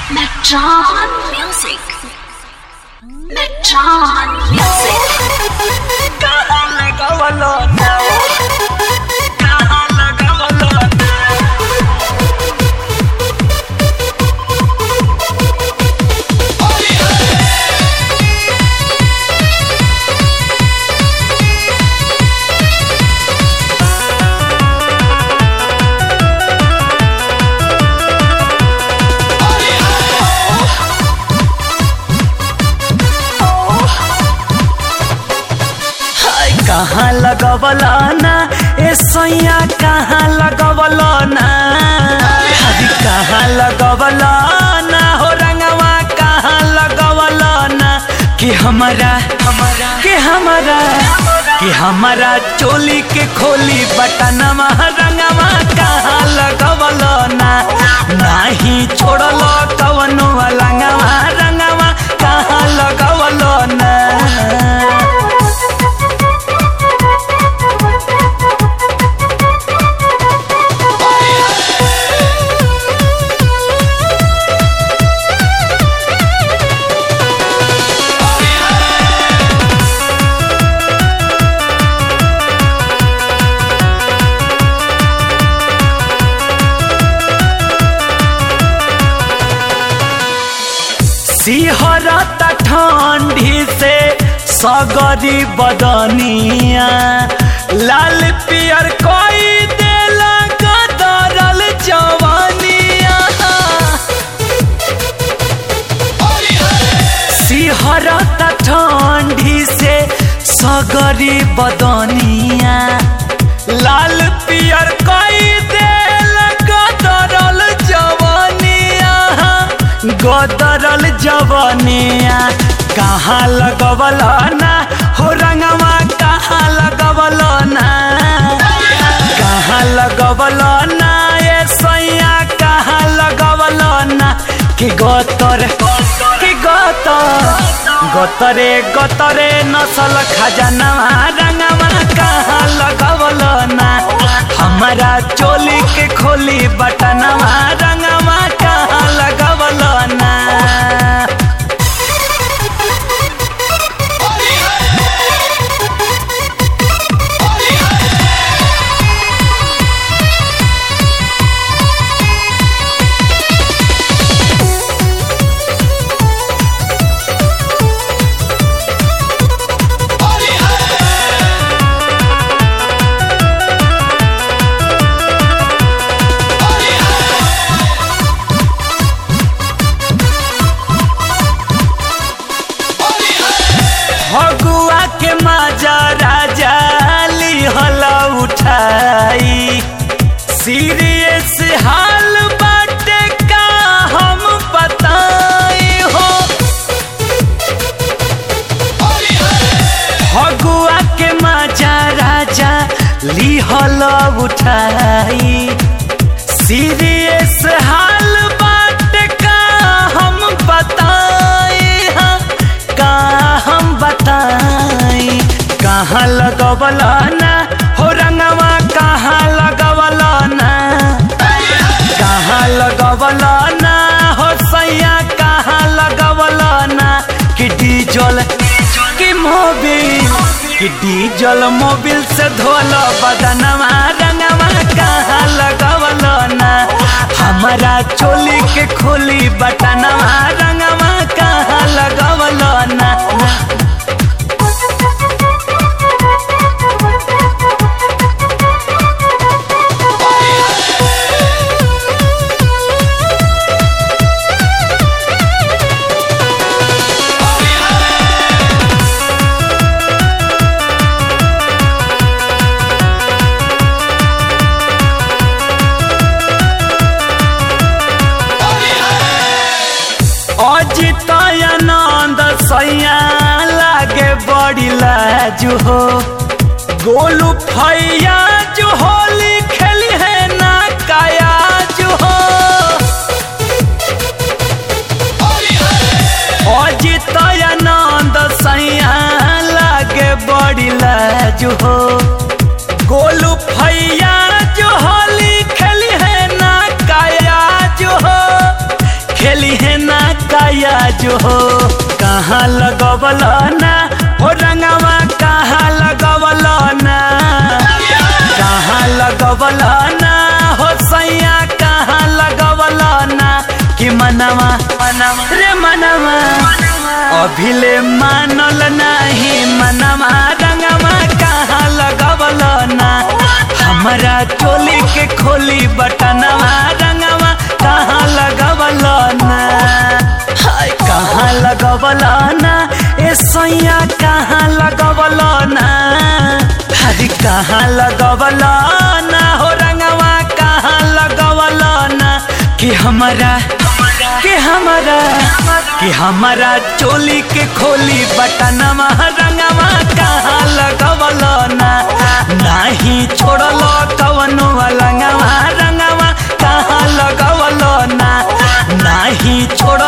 Metron Music. Metron Music. कहाँ लगावलो ना कहाँ लगावलो ना हाय कहाँ लगवलो ना ए सैया कहाँ लगवलो ना हरी कहाँ लगवलो ना हो रंगवा कहाँ लगवलो ना कि हमारा हमारा कि हमारा कि हमारा चोली के खोली बटनवा रंगवा कहाँ लगवलो ना नाही छोड़लो कवनो लंगवा रंगवा कहाँ लगवलो ना सिहरत ठंडी से सगरी बदनिया लाल पियर कोई देला गदरल जवानिया सिहरत ठंडी से सगरी बदनिया लाल पियर कोई देला गदरल जवानिया गदरल जवानिया कहाँ लगवल ना हो रंगवा कहाँ लगवल ना कहाँ लगवल ना ये सैया कहाँ लगवल ना कि गतर कि गतर गतरे गतरे नसल खजनवा रंगवा कहाँ लगवल ना हमारा चोली के खोली बटनवा रंगवा कहाँ लगवल ना फगुआ के माजा राजा लिहल उठाई सीरियस हाल बाटे का हम बताई हो फगुआ के माजा राजा लिहल उठाई सीरियस हाल बाटे का हम बताई हाँ, का हम बताई कहाँ लगवल ना हो रंगवा कहाँ लगवल ना कहाँ लगवल ना हो सैया कहाँ लगवल ना कि डीजल कि मोबिल कि डीजल मोबिल से धोल बदनवा रंगवा कहाँ लगवल ना हमारा चोली के खोली बटनवा रंगवा कहाँ लगवल ना अजित आनंद सैया लागे बड़ी लाजू हो गोलू फैया जो होली खेली है ना काया जो हो अजित आनंद सैया लागे बड़ी लाजू हो गोलू फैया जो होली खेली है ना काया जो हो खेली है ना काया जो हो कहाँ लगवल ना हो रंगवा कहाँ लगवल ना कहाँ लगवल ना हो सैया कहाँ लगवल ना कि मनवा रे मनवा अभिले मानल नाही मनवा रंगवा कहाँ लगवल ना हमारा चोली के खोली बटनवा रंगवा कहाँ लगवल ना हाय कहाँ लगवल ना ए सैया कहाँ लगवल ना हरी कहाँ लगवल ना हो रंगवा कहाँ लगवल ना कि हमारा कि हमारा कि हमारा चोली के खोली बटनवा रंगवा कहाँ लगवल ना नाही छोड़ल कवनो रंगवा रंगवा कहाँ लगवल ना नाही छोड़ल